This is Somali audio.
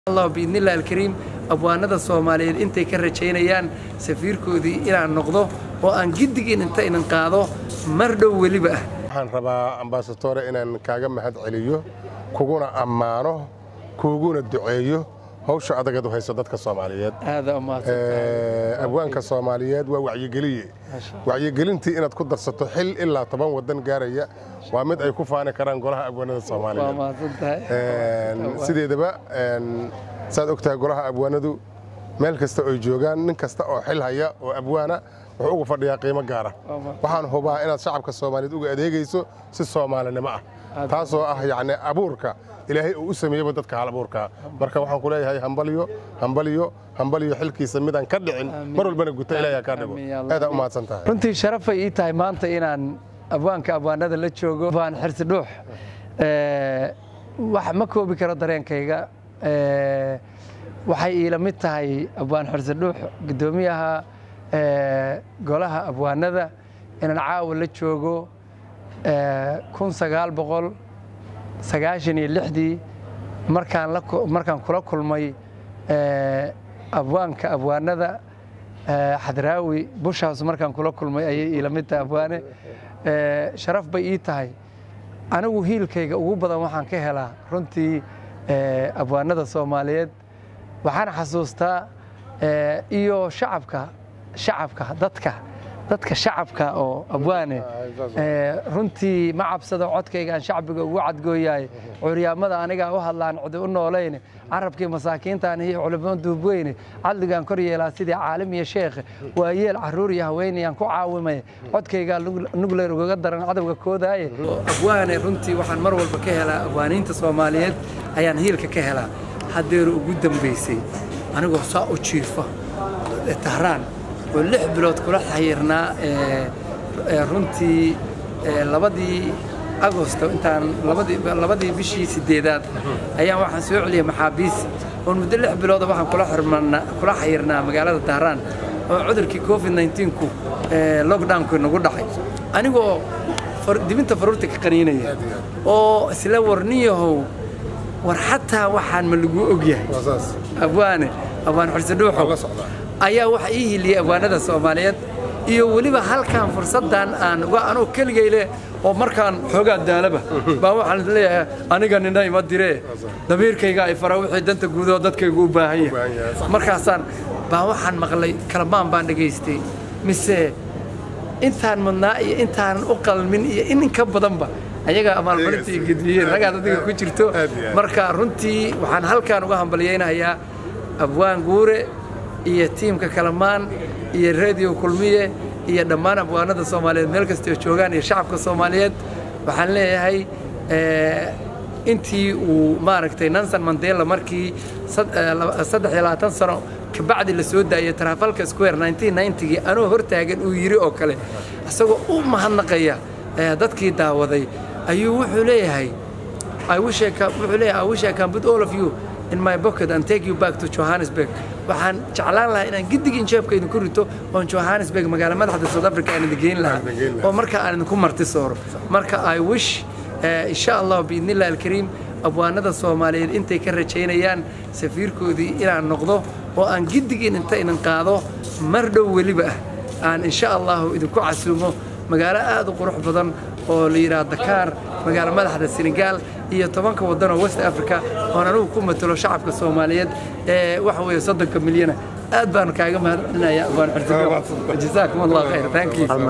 allah biidnillahi alkariim abwaanada soomaaliyeed intay ka rajaynayaan safiirkoodii inaan noqdo oo aan giddigiin inta inan qaado mar dhow weliba ah waxaan rabaa ambasadore inaan kaaga mahad celiyo kuguna ammaano kuuguna duceeyo hawsha adagad u hayso dadka soomaaliyeed aada abwaanka soomaaliyeed waa wacyigeliye wacyigelintii inaad ku darsato xil ilaa toban wadan gaaraya waa mid ay ku faani karaan golaha abwaanada soomaaliyeed sideedaba saad ogtahay golaha abwaanadu meel kasta oy joogaan nin kasta oo xil haya oo abwaana wuxuu ugu fadhiyaa qiimo gaara waxaan hubaa inaad shacabka soomaaliyeed uga adeegayso si soomaalinimo ah taasoo ah yacni abuurka ilaahay uu u sameeyeyba dadka hal abuurkaa marka waxaan ku leeyahay hambalyo hambalyo hambalyo xilkiisa midaan ka dhicin mar walbana guta ilaahay kaa dhigo aadaa u mahadsan tahay runtii sharafay ii tahay maanta inaan abwaanka abwaanada la joogo abwaan xirsi dhuux wax ma koobi karo dareenkayga waxay iila mid tahay abwaan xirsi dhuux guddoomiyaha golaha abwaanada inaan caawa la joogo kun sagaal boqol sagaashan iyo lixdii markaan kula kulmay abwaanka abwaanada xadraawi bushaas markaan kula kulmay ayay iila mid tahay abwaane sharaf bay ii tahay anigu hiilkayga ugu badan waxaan ka helaa runtii abwaanada soomaaliyeed waxaan xasuustaa iyo shacabka shacabka dadka dadka shacabka oo abwaane runtii ma cabsado codkayga aan shacbiga ugu cadgooyahay curyaamada anigaa u hadlaan cidi u noolayne carabkii masaakiintaan iyo culimo duubweyne cadligaan kor yeelaa sidii caalim iyo sheekhe waa yeel caruur iyo haweenayaan ku caawimay codkaygaa nugleer ugaga daran cadowga koodaaye abwaane runtii waxaan mar walba ka helaa abwaaniinta soomaaliyeed ayaan hiilka ka helaa haddeeru ugu dambaysay anigoo saa u jiifa tahraan oo lix bilood kula xayirnaa runtii labadii agosto intaan labadii bishii sideedaad ayaan waxaan soo celiyay maxaabiis oon muddo lix bilooda waxaan kula xayirnaa magaalada dahraan oo cudurkii covid nku lockdownku nagu dhacay anigoo dibinta faruurta ka qaniinaya oo isla warniyahow war xataa waxaan ma laguu ogyahay abwaane abwaan xurse dhuuxo ayaa waxa ii hiliyey abwaanada soomaaliyeed iyo weliba halkan fursaddan aan anuu keligayle oo markaan xoogaa daalaba baa waxaan leeyahay aniga nina ima diree damiirkayga ay fara wixii danta guudoo dadkaygu u baahan yahay markaasaan baa waxaan maqlay kalamaan baan dhegaystay mise intaan mudnaa iyo intaanan u qalmin iyo in ka badanba ayaga amaalmarinta iyo gedmiyeen ragaad adiga ku jirto marka runtii waxaan halkaan uga hambalyaynayaa abwaan guure iyo tiimka kalamaan iyo radio kulmiye iyo dhammaan abwaanada soomaaliyeed meel kastoo joogaan iyo shacabka soomaaliyeed waxaan leeyahay intii uu maaragtay nanson mandela markii saddex iyo labaatan sano kabacdi la soo daayay trafalka square gii anoo hortaagan uu yidhi oo kale isagoo u mahadnaqaya dadkii daawaday ayuu wuxuu leeyahay wuxuu leeyahay I wish I can put all of you in my pocket and take you back to Johannesburg waxaan jeclaan lahaa inaan giddigiin jeebka idinku rito oon Johannesburg magaala madaxda South Africa aan idin geyn lahaa oo marka aan idinku marti sooro marka I wish insha Allah biidnillahi alkariim abwaanada Soomaaliyeed intay ka rajaynayaan safiirkoodii inaan noqdo oo aan giddigiin inta inan qaado mar dhow weliba ah aan insha Allah idinku casuumo magaalo aad u qurux badan oo la yidhaha Dakar magaalo madaxda Senegal iyo tobanka waddan oo West Africa oon anugu ku matalo shacabka Soomaaliyeed ee waxa weeye soddonka milyana aad baan kaaga mahadcelinayaa abaan xirtigo jazaakum allah khayr thank you